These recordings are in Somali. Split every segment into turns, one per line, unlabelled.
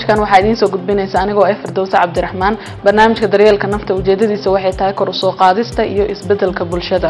barnaamijkan waxaa idiin soo gudbinaysa anigoo ah firdowse cabdiraxmaan barnaamijka daryeelka nafta ujeedadiisa waxay tahay kor u soo qaadista iyo isbeddelka bulshada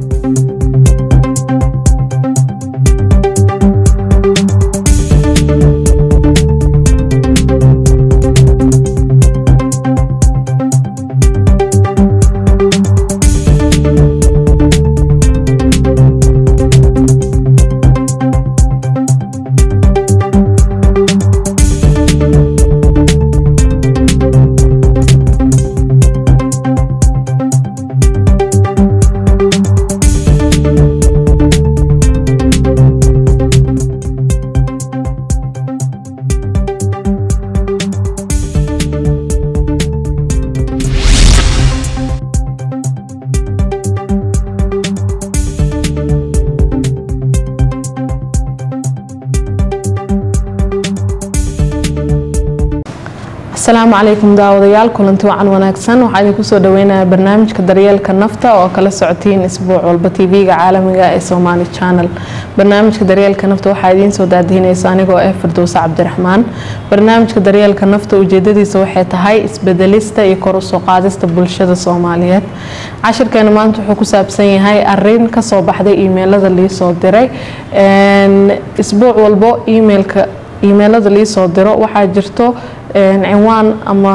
asalaamu calaykum daawadayaal kulanti wacan wanaagsan waxaa idinku soo dhaweynaya barnaamijka daryeelka nafta oo kala socotiin isbuuc walba tv-ga caalamiga ee somaali channel barnaamijka daryeelka nafta waxaa idiin soo daadihinaysa anigoo ah firdowse cabdiraxmaan barnaamijka daryeelka nafta ujeedadiisa waxay tahay isbedelista iyo kor usoo qaadista bulshada soomaaliyeed cashirkeena maanta wuxuu ku saabsan yahay arin kasoo baxday imeilada liisoo diray isbuuc walbo emailka imeilada liisoo diro waxaa jirto cinwaan ama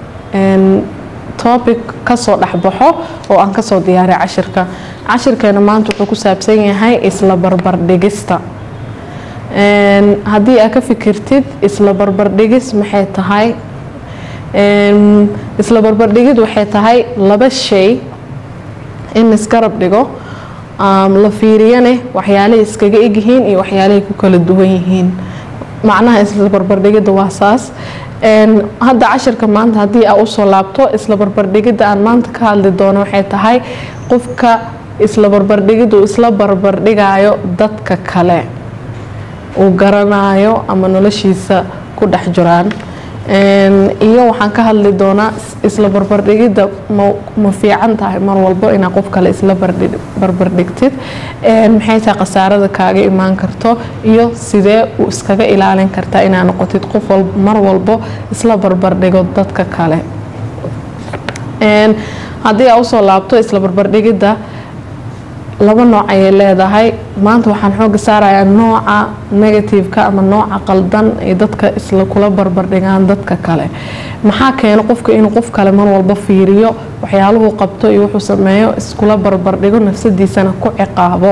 topic kasoo dhexbaxo oo aan kasoo diyaaray cashirka cashirkeena maanta wuxuu ku saabsan yahay isla barbardhigista haddii aad ka fikirtid isla barbardhigis maxay tahay isla barbardhigid waxay tahay laba shay in isgarab dhigo la fiiriyane waxyaalahay iskaga egyihiin iyo waxyaalahay ku kala duwan yihiin macnaha isla barbardhigida waa saas hadda cashirka maanta haddii aa usoo laabto isla barbardhigida aan maanta ka hadli doono waxay tahay qofka isla barbardhigida uu isla barbardhigayo dadka kale uu garanayo ama noloshiisa ku dhex jiraan iyo waxaan ka hadli doonaa isla barbardhigida ma fiican tahay mar walbo inaa qof kale isla barbardhigtid maxay tahay khasaarada kaaga imaan karto iyo sidee u iskaga ilaalin kartaa inaa noqotid qof mar walbo isla barbardhigo dadka kale haddii aa usoo laabto isla barbardhigida laba nooc ayay leedahay maanta waxaan xooga saarayaa nooca negativeka ama nooca qaldan ay dadka isla kula barbardhigaan dadka kale maxaa keena qofka inuu qof kale mar walba fiiriyo waxyaaluhu qabto iyo wuxuu sameeyo iskula barbardhigo nafsadiisana ku ciqaabo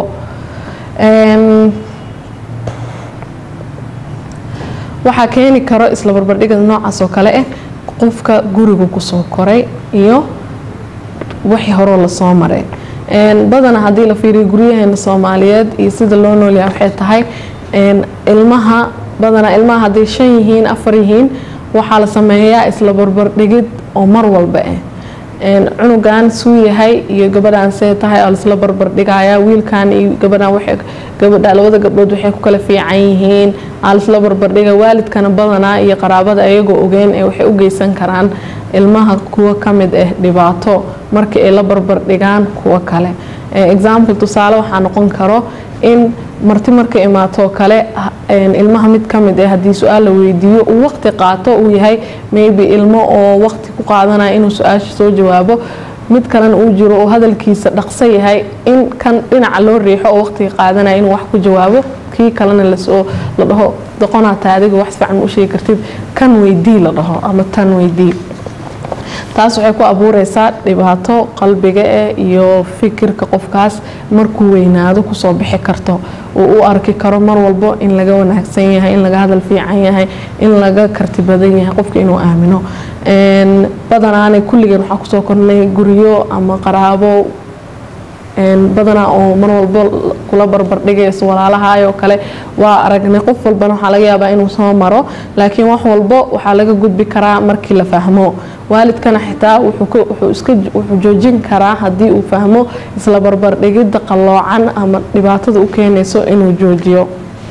waxaa keeni karo isla barbardhigada noocaas oo kale ah qofka guriga kusoo koray iyo wixii horoo lasoo maray badana haddii la fiiriyo guryaheena soomaaliyeed iyo sida loo noolyaha waxay tahay ilmaha badanaa ilmaha hadday shan yihiin afar yihiin waxaa la sameeyaa isla barbardhigid oo mar walba ah cunugan suu yahay iyo gabadhaan see tahay oo laisla barbardhigayaa wiilkan iyo gabadhan gabadha labada gabdhood waxay ku kala fiican yihiin aa laisla barbardhiga waalidkana badanaa iyo qaraabada ayagoo ogeen ee waxay u geysan karaan ilmaha kuwo kamid ah dhibaato markii ay la barbardhigaan kuwo kale example tusaale waxaa noqon karo in marti marka imaatoo kale ilmaha mid kamid ah haddii su-aal la weydiiyo uu waqti qaato uu yahay maybe ilmo oo waqti ku qaadanaya inuu su-aasha soo jawaabo mid kalena uu jiro oo hadalkiisa dhaqso yahay in kan dhinaca loo riixo oo waqtiga qaadanaya inuu wax ku jawaabo kii kalena lasoo la dhaho doqonaata adiga wax fiican u sheegi kartid kan weydii la dhaho ama tan weydii taas waxay ku abuureysaa dhibaato qalbiga eh iyo fikirka qofkaas markuu weynaado kusoo bixi karto uu u arki karo mar walbo in laga wanaagsan yahay in laga hadal fiican yahay in laga karti badan yahay qofka inuu aamino badanaana kulligeen waxaa kusoo kornay guryo ama qaraabo badanaa oo mar walbo kula barbardhigayso walaalahaayoo kale waa aragnay qof walbana waxaa laga yaabaa inuu soo maro laakiin wax walbo waxaa laga gudbi karaa markii la fahmo waalidkana xitaa wuxuu joojin karaa haddii uu fahmo isla barbardhigida qalloocan ama dhibaatada u keenayso inuu joojiyo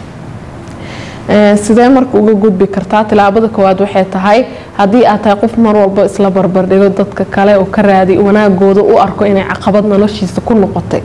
sidee marka uga gudbi kartaa tilaabada koowaad waxay tahay haddii aad tahay qof mar walba isla barbardhigo dadka kale oo ka raadi wanaagooda u arko inay caqabad noloshiisa ku noqotay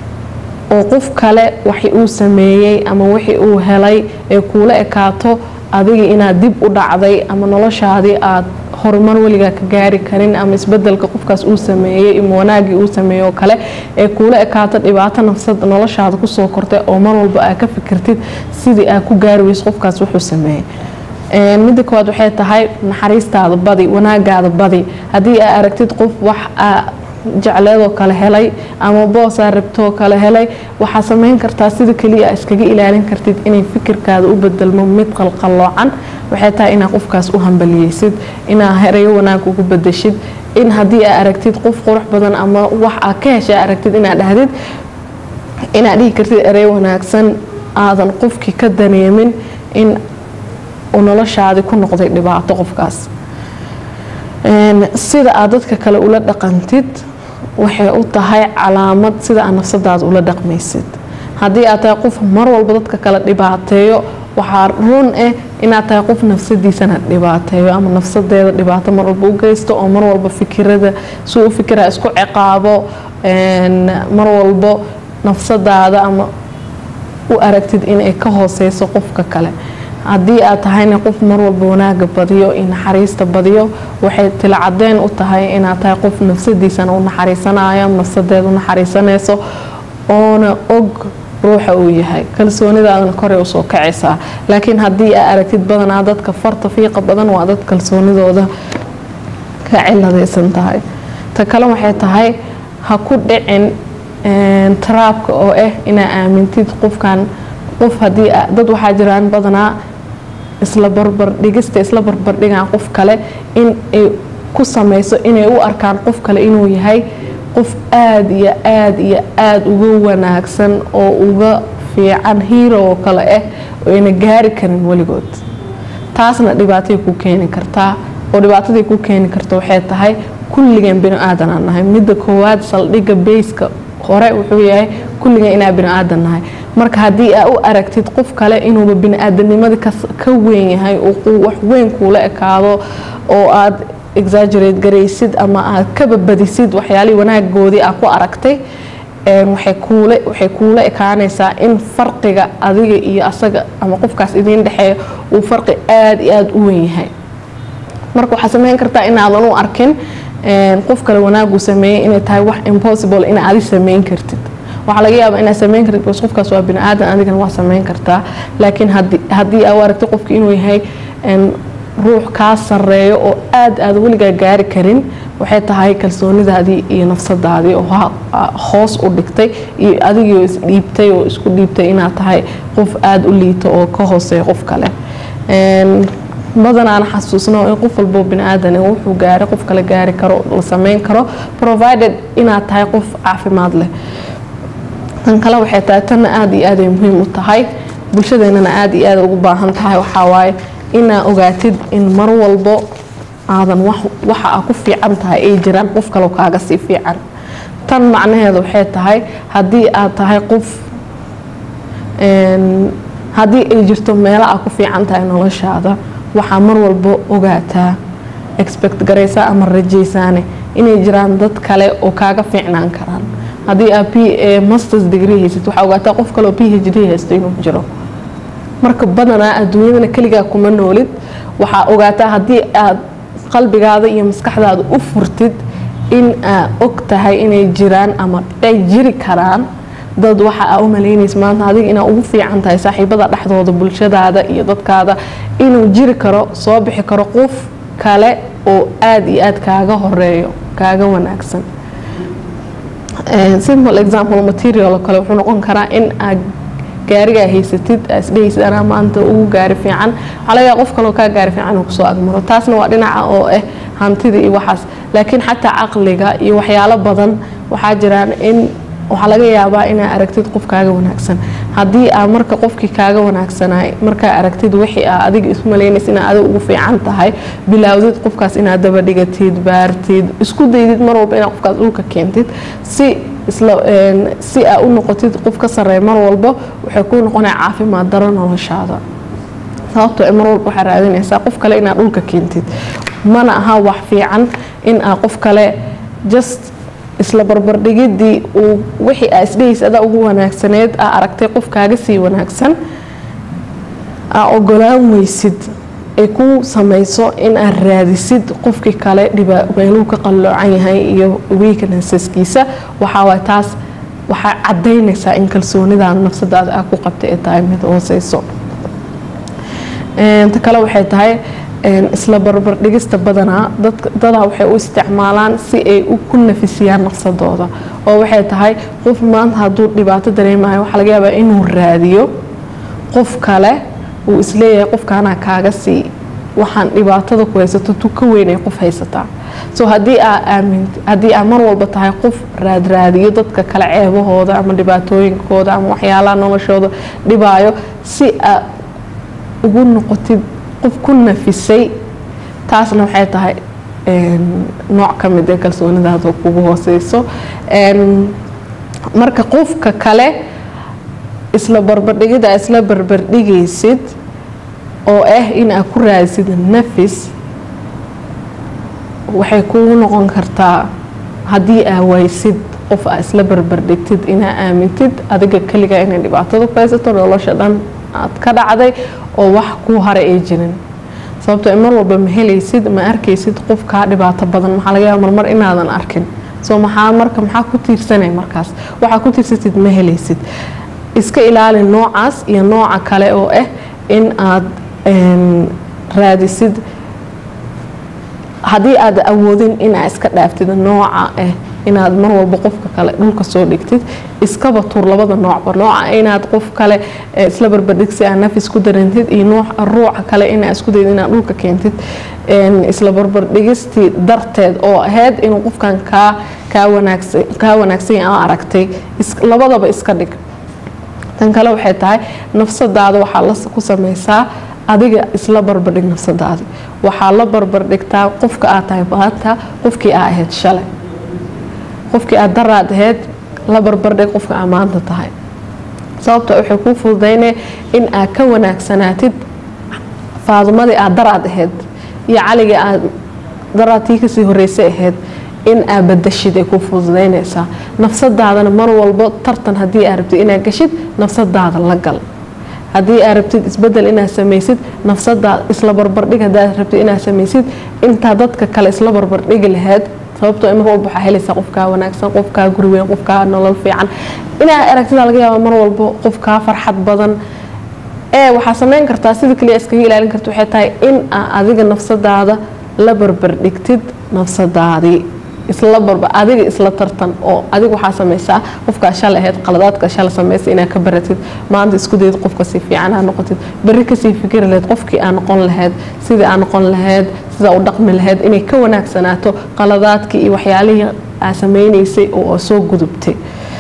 oo qof kale waxi uu sameeyey ama wixii uu helay ee kuula ekaato adiga inaad dib u dhacday ama noloshaadii aad horumar weligaa ka gaari karin ama isbedelka qofkaas uu sameeyey ama wanaagii uu sameeyey oo kale ee kuula ekaato dhibaato nafsad noloshaada kusoo kortay oo mar walba aad ka fikirtid sidii aad ku gaari weyso qofkaas wuxuu sameeyey midda koowaad waxay tahay naxariistaada badi wanaagaada badi haddii aa aragtid qof wax jecleedoo kale helay ama boosaa rabtoo kale helay waxaa sameyn kartaa sida keliya a iskaga ilaalin kartid inay fikirkaada u bedelmo mid qalqalloocan waxay tahay inaad qofkaas u hambaliyeysid inaad herayo wanaag ugu bedeshid in haddii aa aragtid qof qurux badan ama wax aa ka hesha aragtid inaad dhahdid inaad dhihi kartid ereyo wanaagsan aadan qofkii ka daneemin in uu noloshaadii ku noqday dhibaato qofkaas sida aad dadka kale ula dhaqantid waxay u tahay calaamad sida aad nafsadaada ula dhaqmaysid haddii aad tahay qof mar walba dadka kale dhibaateeyo waxaa run ah inaad tahay qof nafsadiisana dhibaateeyo ama nafsadeeda dhibaato mar walba u geysto oo mar walba fikirada suu u fikira isku ciqaabo mar walbo nafsadaada ama u aragtid inay ka hooseyso qofka kale haddii aad tahayna qof mar walba wanaaga badiyo iyo naxariista badiyo waxay tilcadeen u tahay inaad tahay qof nafsadiisana u naxariisanayo nafsadeeda u naxariisanayso oona og ruuxa uu yahay kalsoonidaadana koray usoo kacaysaa laakiin haddii aa aragtid badanaa dadka farta fiiqa badan waa dad kalsoonidooda ka ciladaysan tahay ta kale waxay tahay ha ku dhicin taraabka oo ah inaa aamintid qofkan qof hadii dad waxaa jiraan badanaa isla barbardhigista isla barbardhigaan qof kale in ay ku samayso inay u arkaan qof kale inuu yahay qof aada iyo aada iyo aada uga wanaagsan oo uga fiican hiiro oo kale ah oo ayna gaari karin weligood taasna dhibaatay ku keeni kartaa oo dhibaataday ku keeni karta waxay tahay kulligan bini aadan aan nahay midda koowaad saldhigga bayska hore wuxuu yahay kulligan inaa bini aadan nahay marka haddii aa u aragtid qof kale inuuba bini-aadamnimada ka weyn yahay wax weyn kuula ekaado oo aad exaggerate garaysid ama aad ka babadisid waxyaalihii wanaagoodii aa ku aragtay waxay kuula ekaanaysaa in farqiga adiga iyo asaga ama qofkaas idiin dhexeeya uu farqi aada iyo aada u weyn yahay marka waxaa sameyn kartaa inaadan u arkin qof kale wanaaguu sameeyey inay tahay wax impossible ina adi sameyn kartid waxaa laga yaaba inaad sameyn kartid bas qofkaas waa bini aadan adigana waa sameyn kartaa laakiin haddii aa u aragtid qofki inuu yahay ruux kaa sareeyo oo aada aada weligaa gaari karin waxay tahay kalsoonidaadii iyo nafsadaadii oo hoos u dhigtay iyo adigii isdhiibtay oo isku dhiibtay inaad tahay qof aada u liito oo ka hooseeya qof kale badanaana xasuusno in qof walbo bini aadan wuxuu gaaray qof kale gaari karo la sameyn karo provided inaad tahay qof caafimaad leh tan kale waxay tahay tanna aada iyo aaday muhiim u tahay bulshadeenana aada iyo aada ugu baahan tahay waxaa waaye inaa ogaatid in mar walbo aadan waxa aa ku fiican tahay ay jiraan qof kaleo kaaga sii fiican tan macnaheedu waxay tahay haddii aad tahay qof haddii ay jirto meelo aa ku fiican tahay noloshaada waxaa mar walbo ogaataa expect garaysaa ama rajaysaane inay jiraan dad kale oo kaaga fiicnaan karaan haddii aad p masters degree haysid waxaa ogaataa qof kale oo p h d haysto inuu jiro marka badanaa adduunyadana keligaa kuma noolid waxaa ogaataa haddii aad qalbigaada iyo maskaxdaada u furtid in aa og tahay inay jiraan ama ay jiri karaan dad waxa aa u malaynaysa maanta adiga inaa ugu fiican tahay saaxiibada dhexdooda bulshadaada iyo dadkaada inuu jiri karo soo bixi karo qof kale oo aada iyo aada kaaga horeeyo kaaga wanaagsan simple example material oo kale wuxuu noqon karaa in aad gaarigaa haysatid isdhehaysid anaa maanta ugu gaari fiican waxaa laga yaaba qof kaloo kaa gaari fiican uu kusoo agmaro taasna waa dhinaca oo ah hantida iyo waxaas laakiin xataa caqliga iyo waxyaalo badan waxaa jiraan in waxaa laga yaabaa inaa aragtid qof kaaga wanaagsan haddii aa marka qofkii kaaga wanaagsanay markaa aragtid wixii aa adiga isu malaynaysa inaa adiga ugu fiican tahay bilaawdid qofkaas inaad dabadhigatid baartid isku daydid mar walba inaad qofkaas dhulka keentid si si aa u noqotid qof ka sareeya mar walba waxay kuu noqonaya caafimaad daro noloshaada sababtoo mar walba waxaa raadinaysaa qof kale inaad dhulka keentid mana aha wax fiican in aa qof kale just isla barbardhigidii uu wixii aa isdhehaysa adaa ugu wanaagsaneed aa aragtay qof kaaga sii wanaagsan aa ogolaan weysid ay ku samayso in aad raadisid qofkii kale meeluu ka qalloocan yahay iyo weaknesseskiisa waxaawaay taas waxaa cadaynaysaa in kalsoonidaada nafsadaada aa ku qabtay ay tahay mid hooseyso ta kale waxay tahay isla barbardhigista badanaa dadaa waxay u isticmaalaan si ay ku nafisiyaan nafsadooda oo waxay tahay qof maanta hadduu dhibaato dareemayo waxaa laga yaabaa inuu raadiyo qof kale uu isleeyahay qofkaanaa kaaga sii waxaan dhibaatada ku haysato tu ka weynay qof haysataa so haddii aa aamin haddii aa mar walba tahay qof raadraadiyo dadka kale ceebahooda ama dhibaatooyinkooda ama waxyaalaha noloshooda dhibaayo si aa ugu noqotid qof ku nafisay taasna waxay tahay nooc ka mid ee kalsoonidaada kugu hooseyso marka qofka kale isla barbardhigida isla barbardhigaysid oo ah in aad ku raadisid nafis waxay kugu noqon kartaa haddii aa waysid qof aa isla barbardhigtid inaa aamintid adiga keliga inay dhibaatada ku haysato nolosha dhan aad ka dhacday oo wax kuu haray ay jirin sababtoo mar walba ma helaysid ma arkaysid qof kaa dhibaato badan maxaa laga yaaba marmar inaadan arkin soo maxaa marka maxaa ku tiirsanay markaas waxaa ku tiirsatid ma helaysid iska ilaali noocaas iyo nooca kale oo ah in aad raadisid haddii aad awoodin inaa iska dhaaftid nooca ah inaad mar walba qofka kale dhulka soo dhigtid iskaba tuur labada noocba nooca inaad qof kale isla barbardhigsi aa nafis ku darantid iyo ruuca kale inaa isku dayid inaad dhulka keentid isla barbardhigistii darteed oo ahayd inuu qofkan kaa kaa wanaagsan kaa wanaagsan aa aragtay labadaba iska dhig tan kale waxay tahay nafsadaada waxaa la ku samaysaa adiga isla barbardhig nafsadaadi waxaa la barbardhigtaa qofka aad tahay maanta qofkii aa ahayd shalay qofkii aad daraad ahayd la barbardhig qofka aa maanta tahay sababta waxay kuu fududaynaya in aad ka wanaagsanaatid faadumadii aad daraad ahayd iyo caligii aad daraadtii kasii horeysay ahayd in aad badashid ay ku fududaynaysaa nafsadaadana mar walbo tartan haddii aad rabtid inaad gashid nafsadaada la gal haddii aad rabtid isbedel inaad samaysid nafsadaada isla barbardhig haddaad rabtid inaad samaysid intaa dadka kale isla barbardhigi lahayd sababtoo mar walba waxaa helaysaa qofkaa wanaagsan qofkaa guri weyn qofkaa nolol fiican inaad aragtida laga yaaba mar walbo qofkaa farxad badan ee waxaa samayn kartaa sida kaliya iskaga ilaalin karta waxay tahay in aa adiga nafsadaada la barbardhigtid nafsadaadii isla barba adiga isla tartan oo adiga waxaa samaysaa qofkaa shalay ahayd qaladaadka shalay samaysa inaad ka baratid maanta isku dayid qofka si fiican aa noqotid berri kasii fikiri lahayd qofkii aa noqon lahayd sidii aa noqon lahayd sidaa u dhaqmi lahayd inay ka wanaagsanaato qaladaadkii iyo waxyaalihii aa sameynaysay oo soo gudubtay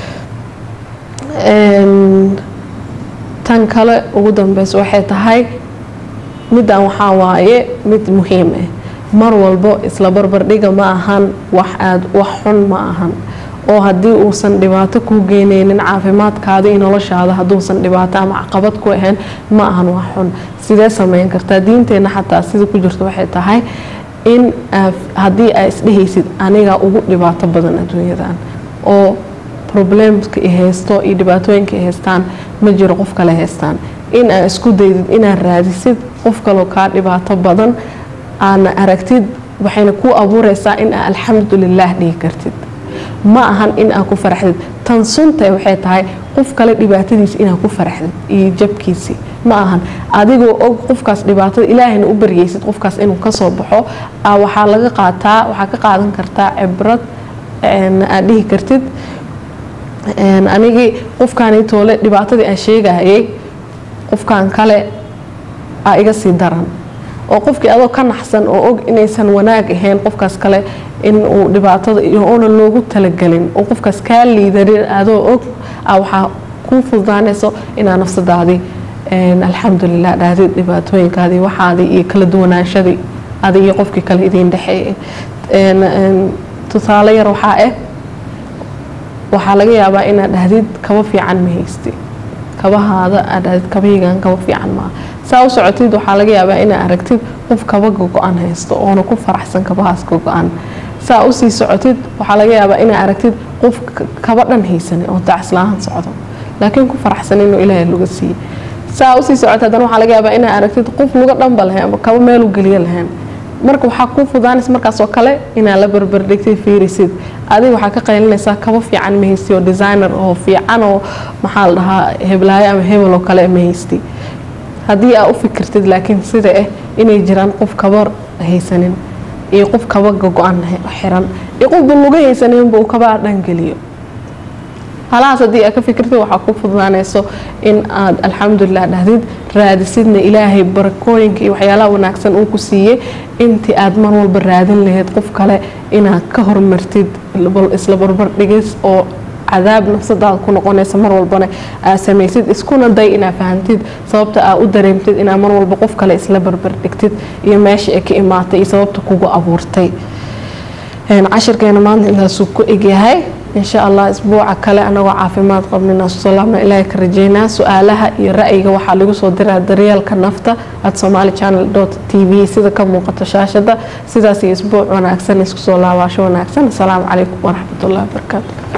tan kale ugu dambeysa waxay tahay middan waxaa waaye mid muhiim ah mar walbo isla barbardhiga ma ahan wax aad wax xun ma ahan oo haddii uusan dhibaato kuu geyneynin caafimaadkaada iyo noloshaada hadduusan dhibaato ama caqabad ku ahayn ma ahan wax xun sidee sameyn kartaa diinteenna xataa sida ku jirto waxay tahay in haddii aa isdhehaysid anigaa ugu dhibaato badan adduunyadan oo problemska i haysto iyo dhibaatooyinka i haystaan ma jiro qof kale haystaan in aa isku daydid inaad raadisid qof kaloo kaa dhibaato badan aana aragtid waxayna kuu abuureysaa in aa alxamdulilaah dhihi kartid ma ahan in aa ku faraxdid tan sunta waxay tahay qof kale dhibaatadiisa inaa ku faraxdid iyo jabkiisii ma ahan adigoo og qofkaas dhibaatada ilaahayna u baryaysid qofkaas inuu kasoo baxo waxaa laga qaataa waxaa ka qaadan kartaa cibrad aad dhihi kartid anigii qofkaani toole dhibaatadii aan sheegayay qofkan kale aa iga sii daran oo qofkii adoo ka naxsan oo og inaysan wanaag ahayn qofkaas kale inuu dhibaatada oonan loogu talagelin oo qofkaas kaa liidarin adoo og waxaa kuu fududaanayso inaa nafsadaadii alxamdulilah dhahdid dhibaatooyinkaadii waxaadii iyo kala duwanaanshadii adi iyo qofkii kale idiin dhexeeyay tusaale yar waxaa ah waxaa laga yaabaa inaad dhahdid kaba fiican ma haysti kabahaada aad dhahdid kabahaygan kaba fiican maa saa u socotid waxaa laga yaabaa inaad aragtid qof kaba gogo-an haysto oona ku faraxsan kabahaas gogo-an saa usii socotid waxaa laga yaabaa inaad aragtid qof kaba dhan haysanin oo dacslaahan socdo laakiin ku faraxsan inuu ilaahay laga siiyey saa usii socota haddana waxaa laga yaabaa inaa aragtid qof luga dhanba lahayn ama kaba meelu geliyo lahayn marka waxaa kuu fudaanaysa markaasoo kale inaad la barbardhigtay fiirisid adiga waxaa ka qaylinaysaa kaba fiican ma haysti oo designer oo fiican oo maxaa la dhahaa heblaayo ama hebel oo kale ma haysti haddii aa u fikirtid laakiin sida ah inay jiraan qof kaba haysanin iyo qof kaba go-an xiran iyo qofba luga haysaninba uu kaba dhangeliyo halahaas haddii aad ka fikirtid waxaa ku fududaanayso in aad alxamdulilah dhahdid raadisidna ilaahay barakooyinka iyo waxyaalaha wanaagsan uu ku siiyey intii aad mar walba raadin lahayd qof kale inaad ka hormartid isla barbar dhigis oo cadaab nafsadaada ku noqonaysa mar walbana aad samaysid iskuna day inaad fahantid sababta aad u dareemtid inaad mar walba qof kale isla barbar dhigtid iyo meesha ay ka imaatay iyo sababta kugu abuurtay cashirkeena maanta intaasuu ku egyahay insha allah isbuuca kale anagoo caafimaad qabnina salaamna ilaahay ka rajeynaa su-aalaha iyo ra'yiga waxaa lagu soo diraa daryeelka nafta at somali channel t v sida ka muuqato shaashada sidaas iyo isbuuc wanaagsan isku soo laabaasho wanaagsan asalaamu calaykum waraxmatullahi wabarakaatu